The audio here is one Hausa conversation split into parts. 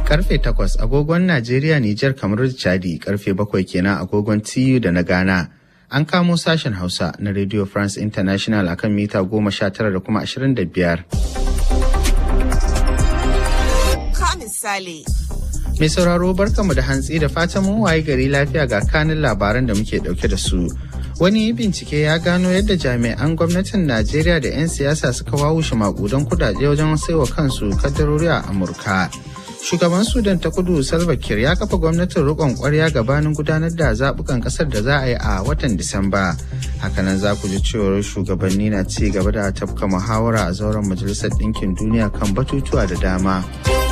karfe 8 agogon Najeriya, Nijar, kamar Chadi karfe 7 kenan agogon TU da na Ghana. An kamo sashen Hausa na Radio France International akan mita 19 da kuma 25. Ka misali. Mai sauraro barkamu da hantsi da fatan mun waye gari lafiya ga kanin labaran da muke dauke da su. Wani bincike ya gano yadda jami'an gwamnatin Najeriya da 'yan siyasa suka wawushe makudan kudade wajen saiwa kansu kadarori a Amurka. Shugaban Sudan ta kudu Salva Kiir ya kafa gwamnatin rikon kwarya gabanin gudanar da zabukan kasar da za a yi a watan Disamba. Hakanan za ku ji cewar shugabanni na ci gaba da tafka muhawara a zauren Majalisar Ɗinkin Duniya kan batutuwa da dama.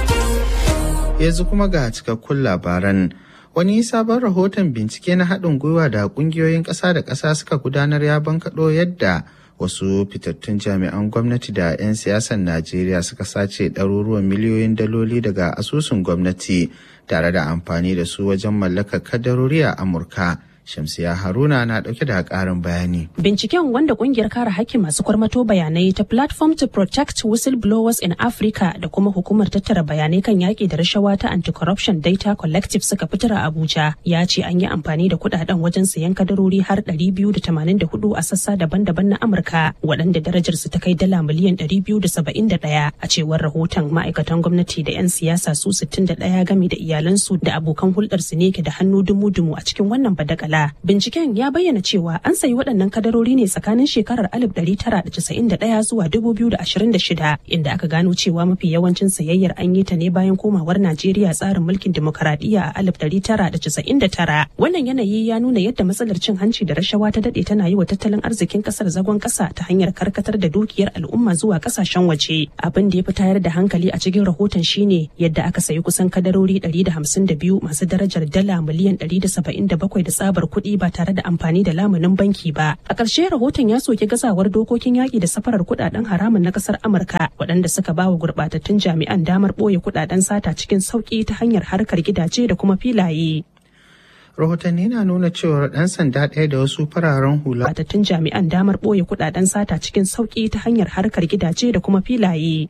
Yanzu kuma ga cikakkun labaran. Wani sabon rahoton bincike na haɗin gwiwa da ƙungiyoyin ƙasa da ƙasa suka gudanar ya bankaɗo yadda wasu fitattun jami'an gwamnati da 'yan siyasar Najeriya suka sace ɗaruruwan miliyoyin daloli daga asusun gwamnati tare da amfani da su wajen mallakar kadarori a Amurka. Shamsiya Haruna na ɗauke da ƙarin bayani. Binciken wanda ƙungiyar kare hakkin masu kwarmato bayanai ta Platform to Protect Whistleblowers in Africa da kuma hukumar tattara bayanai kan yaƙi da rashawa ta Anti-Corruption Data Collective suka fitar a Abuja ya ce an yi amfani da kuɗaɗen wajen sayan kadarori har 284 a sassa daban-daban na Amurka waɗanda darajarsu ta kai dala miliyan 271 a cewar rahoton ma'aikatan gwamnati da 'yan siyasa su 61 game da iyalansu da abokan hulɗarsu ne ke da hannu dumu-dumu a cikin wannan badakala. Binciken ya bayyana cewa an sayi waɗannan kadarori ne tsakanin shekarar 1991 zuwa 2026 inda aka gano cewa mafi yawancin sayayyar an yi ta ne bayan komawar Najeriya tsarin mulkin demokaradiyya a 1999. Wannan yanayi ya nuna yadda matsalar cin hanci da rashawa ta daɗe tana yi wa tattalin arzikin ƙasar zagon ƙasa ta hanyar karkatar da dukiyar al'umma zuwa ƙasashen waje. Abin da ya fi tayar da hankali a cikin rahoton shine yadda aka sayi kusan kadarori 152 masu darajar dala miliyan 177 da tsabar kuɗi ba tare da amfani da lamunin banki ba. A ƙarshe rahoton ya soki gazawar dokokin yaƙi da safarar kuɗaɗen haramun na ƙasar Amurka waɗanda suka ba wa gurɓatattun jami'an damar ɓoye kuɗaɗen sata cikin sauƙi ta hanyar harkar gidaje da kuma filaye. rahotanni na nuna cewar ɗan sanda ɗaya da wasu fararen hula. Batattun jami'an damar ɓoye kuɗaɗen sata cikin sauƙi ta hanyar harkar gidaje da kuma filaye.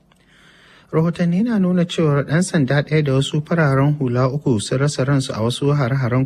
Rahotanni na nuna cewar ɗan sanda ɗaya da wasu fararen hula uku sun rasa ransu a wasu hare-haren